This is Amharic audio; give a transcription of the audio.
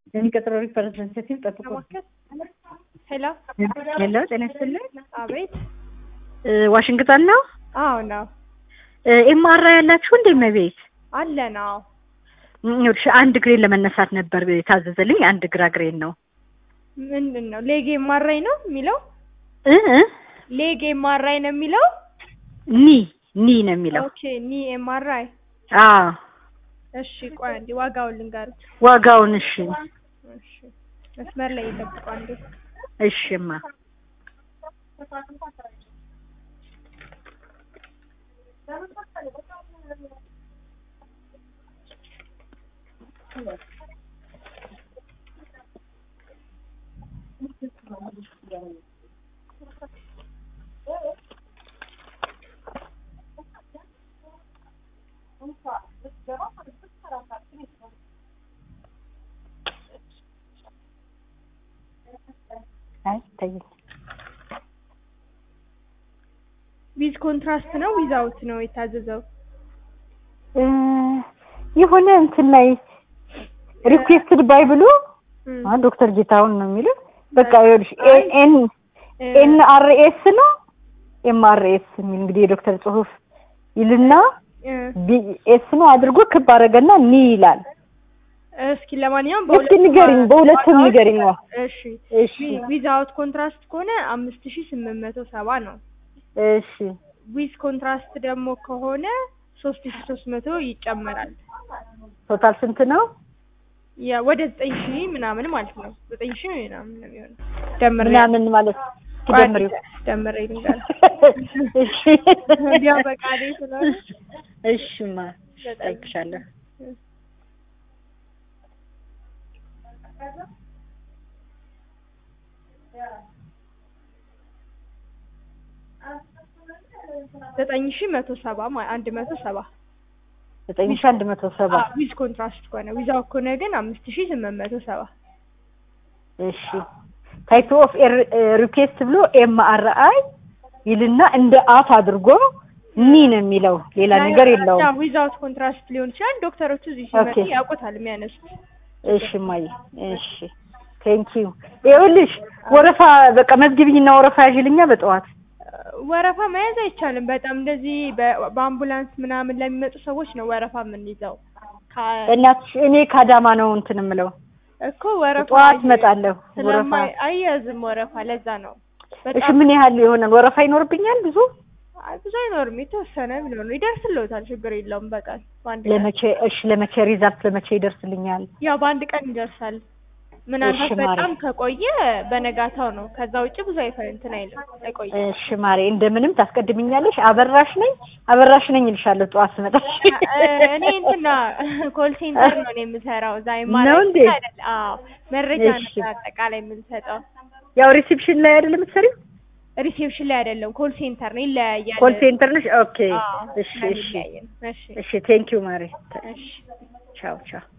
የሚቀጥለው ሪፕሬዘንታቲቭ ጠብቁ። ለማከል ሄሎ፣ ሄሎ፣ ጤና ይስጥልኝ። አቤት። እ ዋሽንግተን ነው። አዎ ነው ኤምአራ ያላችሁ እንዴ? መቤት አለ ነው። ይኸውልሽ አንድ ግሬን ለመነሳት ነበር የታዘዘልኝ። አንድ ግራ ግሬን ነው ምንድን ነው ሌጌ ማራይ ነው የሚለው? እ እ ሌጌ ማራይ ነው የሚለው? ኒ ኒ ነው የሚለው። ኦኬ ኒ ኤምአርአይ። አዎ እሺ ቆይ አንዴ ዋጋውን ልንገርህ። ዋጋውን እሺ፣ እሺ መስመር ላይ ይጠብቁ አንዴ። እሺማ አይ ተይ ዊዝ ኮንትራስት ነው ዊዛውት ነው የታዘዘው? እ የሆነ እንትን ላይ ሪኩዌስትድ ባይ ብሎ እም፣ አ ዶክተር ጌታሁን ነው የሚለው። በቃ ይኸውልሽ ኤን እ፣ ኤን አር ኤስ ነው ኤም አር ኤስ የሚል እንግዲህ የዶክተር ጽሁፍ ይልና እ፣ ቢ ኤስ ነው አድርጎ ክብ አደረገና ኒ ይላል። እስኪ ለማንኛውም እስኪ ንገሪኝ፣ በሁለቱም ንገሪኝ። ዋ እሺ እሺ ዊዛውት ኮንትራስት ከሆነ አምስት ሺ ስምንት መቶ ሰባ ነው። እሺ ዊዝ ኮንትራስት ደግሞ ከሆነ ሶስት ሺ ሶስት መቶ ይጨመራል። ቶታል ስንት ነው? ያ ወደ ዘጠኝ ሺ ምናምን ማለት ነው። ዘጠኝ ሺ ምናምን ነው የሚሆነው። ደምሬ ምናምን ማለት እስኪ ቆይ ደምሪው። ደምሬ ልንገር እሺ እንዲያው በቃ እኔ ስለሆነ እሺማ እጠይቅሻለሁ። ዘጠኝ ሺ መቶ ሰባ ማ- አንድ መቶ ሰባ ዘጠኝ ሺህ አንድ መቶ ሰባ ዊዝ ኮንትራስት ከሆነ ዊዛው ከሆነ ግን አምስት ሺ ስምንት መቶ ሰባ እሺ ታይፕ ኦፍ ሪኩዌስት ብሎ ኤም አር አይ ይልና እንደ አፍ አድርጎ ኒ ነው የሚለው ሌላ ነገር የለውም። ዊዛውት ኮንትራስት ሊሆን ይችላል። ዶክተሮቹ እዚህ ኦኬ። ሲመጡ ያውቁታል የሚያነሱት። እሺ ማይ እሺ ቴንክ ዩ ይኸውልሽ ወረፋ በቃ መዝግቢኝና ወረፋ ያዥልኛ በጠዋት ወረፋ መያዝ አይቻልም። በጣም እንደዚህ በ- በአምቡላንስ ምናምን ለሚመጡ ሰዎች ነው ወረፋ የምንይዘው። ከ- እናትሽ እኔ ካዳማ ነው እንትን የምለው እኮ ወረፋ ጠዋት አይ- እመጣለሁ ወረፋ ስለማይ አያዝም ወረፋ። ለዛ ነው እሺ በጣም ምን ያህል ይሆናል ወረፋ ይኖርብኛል ብዙ አይ ብዙ አይኖርም። የተወሰነ ቢኖር ነው ይደርስልዎታል። ችግር የለውም። በቀን በአንድ ቀን ለመቼ እሺ ለመቼ ሪዛልት ለመቼ ይደርስልኛል ያው በአንድ ቀን ይደርሳል። ምናልባት እሺ ማሬ። በጣም ከቆየ በነጋታው ነው። ከዛ ውጭ ብዙ አይፈ እንትን አይልም አይቆይም። እሺ ማሬ እንደምንም ታስቀድምኛለሽ አበራሽ ነኝ አበራሽ ነኝ እልሻለሁ ጠዋት ስመጣ እ- እኔ እንትና ኮል ሴንተር ነው እኔ የምሰራው እዛ ነው እንዴ? አይደል? አዎ መረጃ እሺ። ነው አጠቃላይ የምንሰጠው። ያው ሪሴፕሽን ላይ አይደለም የምትሰሪው ሪሴፕሽን ላይ አይደለም፣ ኮል ሴንተር ነው። ይለያያል። ኮል ሴንተር ነሽ ኦኬ አዎ፣ እሺ እሺ ስለሚለያይ ነው። እሺ እሺ ቴንክ ዩ ማሬ እሺ ቻው ቻው